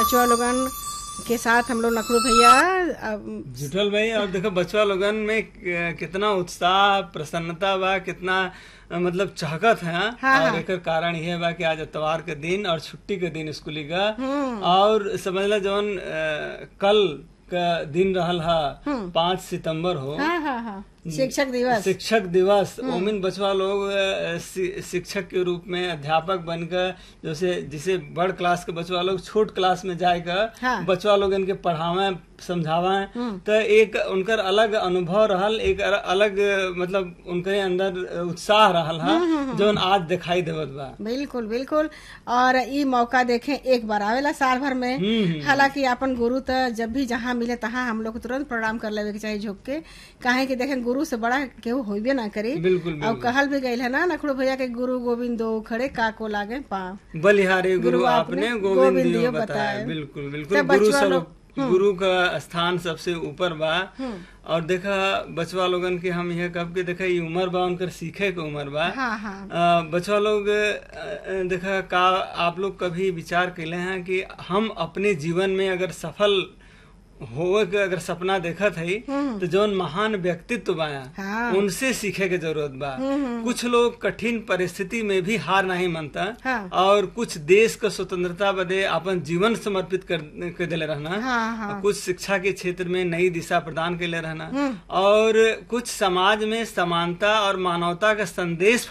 बचवा लोगन के साथ हम लोग नखरू भैया अब जुटल भाई और देखो बचवा लोगन में क- कितना उत्साह प्रसन्नता बा कितना अ, मतलब चहकत है हाँ, और हाँ। एकर कारण ये बा कि आज इतवार के दिन और छुट्टी के दिन स्कूली का और समझ ला जवन अ, कल का दिन रहल हा पाँच सितंबर हो हाँ हाँ हाँ शिक्षक दिवस शिक्षक दिवस ओमिन बचवा लोग अ, शि- शिक्षक के रूप में अध्यापक बनकर जैसे जिसे बड़ क्लास के बचवा लोग छोट क्लास में जाकर हाँ। बचवा लोग इनके पढ़ावे समझावे तो एक उनकर अलग अनुभव रहल एक अर- अलग अ, मतलब उनके अंदर उत्साह रहल हा जौन आज दिखाई देवत बा बिल्कुल बिल्कुल और ई मौका देखें एक बार आवेला साल भर में हम्म, हम्म। हालांकि अपन गुरु तो जब भी जहाँ मिले तहाँ हम लोग को तुरंत प्रणाम कर लेवे के चाहिए झुक के काहे कि देखें गुरु से बड़ा केहू होइबे ना करी बिल्कुल और बिल्कुल कहल भी गईल है ना नखड़ू भैया के गुरु गोविंद दो खड़े काको लागे पाँव बलिहारी गुरु गुरु आपने आपने गोविंद गोविंद दियो दियो बताया बताया। बिल्कुल बिल्कुल सब गुरु बचवा सब लोग- गुरु का स्थान सबसे ऊपर बा और देखा बचवा लोगन के हम यह कब के देखा ये उम्र बा उनकर सीखे के उम्र बा हाँ हाँ अ, बचवा लोग अ, देखा का आप लोग कभी विचार कैले हैं कि हम अपने जीवन में अगर सफल होवे के अगर सपना देखत है तो जौन महान व्यक्तित्व बाया हाँ। उनसे सीखे के जरूरत बा कुछ लोग कठिन परिस्थिति में भी हार नहीं मानता हाँ। और कुछ देश का स्वतंत्रता बदे अपन जीवन समर्पित कर, कर दिले रहना हाँ हाँ कुछ शिक्षा के क्षेत्र में नई दिशा प्रदान के लिए रहना और कुछ समाज में समानता और मानवता का संदेश